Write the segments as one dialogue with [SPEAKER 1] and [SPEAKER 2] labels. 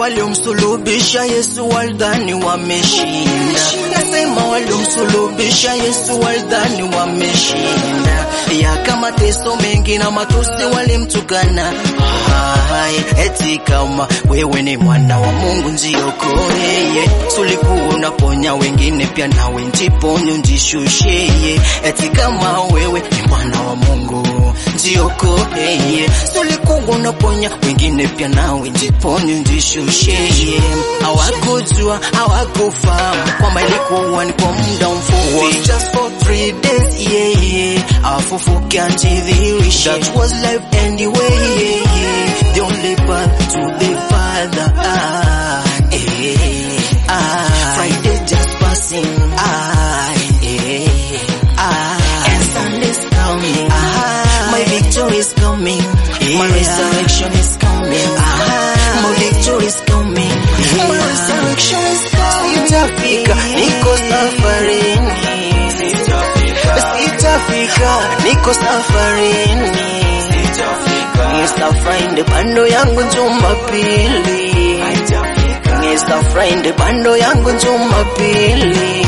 [SPEAKER 1] waliomsulubisha Yesu walidhani wameshinda. Nasema waliomsulubisha Yesu walidhani wameshinda. Ya mateso mengi na matusi walimtukana. Hai, eti kama wewe ni mwana wa Mungu njiokoe. Sulikuwa unaponya wengine pia nawe njiponye njishushe. Eti kama wewe ni mwana wa Mungu njiokoe. Sulikuwa unaponya wengine pia nawe njiponye njishushe. Hawakujua hawakufahamu kwamba ilikuwa ni kwa muda mfupi, just for three days yeah, yeah. Afufuke anjidhihirishe, that was life anyway yeah, yeah. The only path to the Father ah, eh, ah. Friday just passing ah, eh, ah. And Sunday's coming ah. My victory is coming yeah. My resurrection is coming ah. My victory is coming yeah. My resurrection is coming Sitafika, niko safarini Sitafika, niko safarini Mr. Friday bando yangu Jumapili Mr. Friday bando yangu Jumapili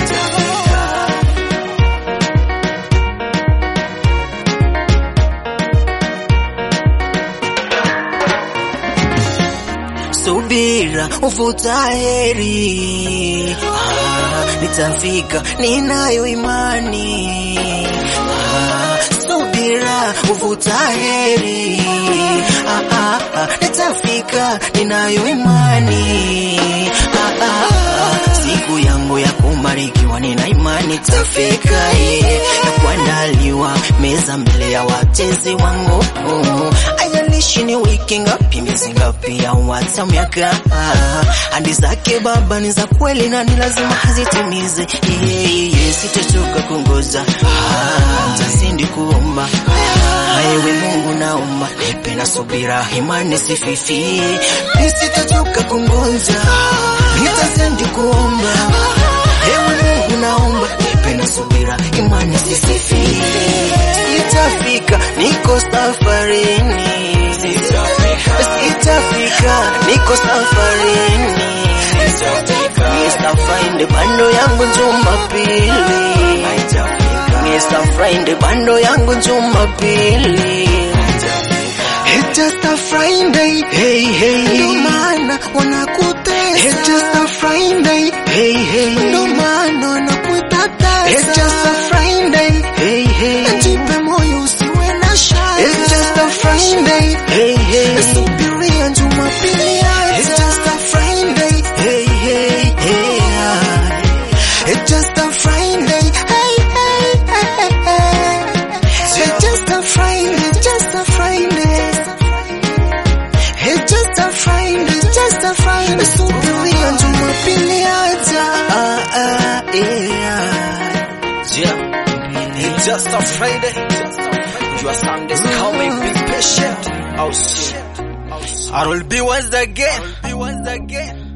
[SPEAKER 1] Subira ufuta heri ah, nitafika ninayo imani ah, subira ufuta heri ah, ah, ah, nitafika ninayo imani ah, ah, ah, siku yangu ya kubarikiwa nina imani tafika yeah, na kuandaliwa meza mbele ya watezi wangu oh, ajalishi ni wiki ngapi miezi ngapi au hata miaka hadi zake baba ni za kweli na ni lazima azitimize yeah, yeah, sitachoka kungoza ah, ntazidi kuomba ewe Mungu naomba nipe na subira imani sififie nisitachoka kungoja nitazidi kuomba ewe Mungu naomba nipe na subira imani sififie sitafika niko safarini sitafika niko safarini Mr. Friday bando yangu Jumapili Mr. Friday bando yangu Jumapili
[SPEAKER 2] It's just a Friday,
[SPEAKER 1] Hey hey
[SPEAKER 2] ndo maana wanakutesa.
[SPEAKER 1] It's just a Friday Hey hey
[SPEAKER 2] ndo maana wanakutatasa.
[SPEAKER 1] It's just a Friday Hey hey
[SPEAKER 2] Jipe moyo usiwe na shaka.
[SPEAKER 1] It's just a Friday Hey hey
[SPEAKER 2] Subiria Jumapili
[SPEAKER 1] It's
[SPEAKER 2] aja.
[SPEAKER 1] just a Friday Hey hey hey
[SPEAKER 2] It's just a Friday. Hey, hey, hey, hey. It's just a Friday, just a Friday. It's just a Friday, just a Friday. Subiria Jumapili aja.
[SPEAKER 1] ah ah yeah
[SPEAKER 3] Yeah, it's just a Friday. Your Sunday's coming. Be patient. Oh shit. I will be once again. Be once again.